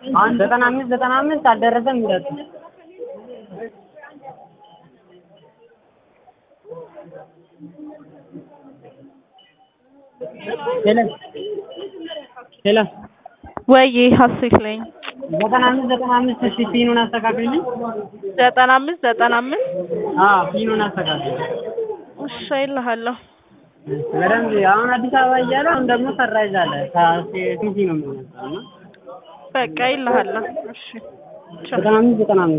ዘጠና አምስት ዘጠና አምስት አልደረሰም እንዳት ሄሎ ሄሎ ወይ ሀሴት ነኝ። ዘጠና አምስት ዘጠና አምስት እሺ ፒኑን አስተካክልልኝ። ዘጠና አምስት ዘጠና አምስት አዎ ፒኑን አስተካክል። እሺ እልሃለሁ። በደንብ አሁን አዲስ አበባ እያለ አሁን ደግሞ ሰራይዝ አለ ከሲቲ ነው የሚሆነው እና በቃ እልሃለሁ። እሺ ቻው። ዘጠና አምስት ዘጠና አምስት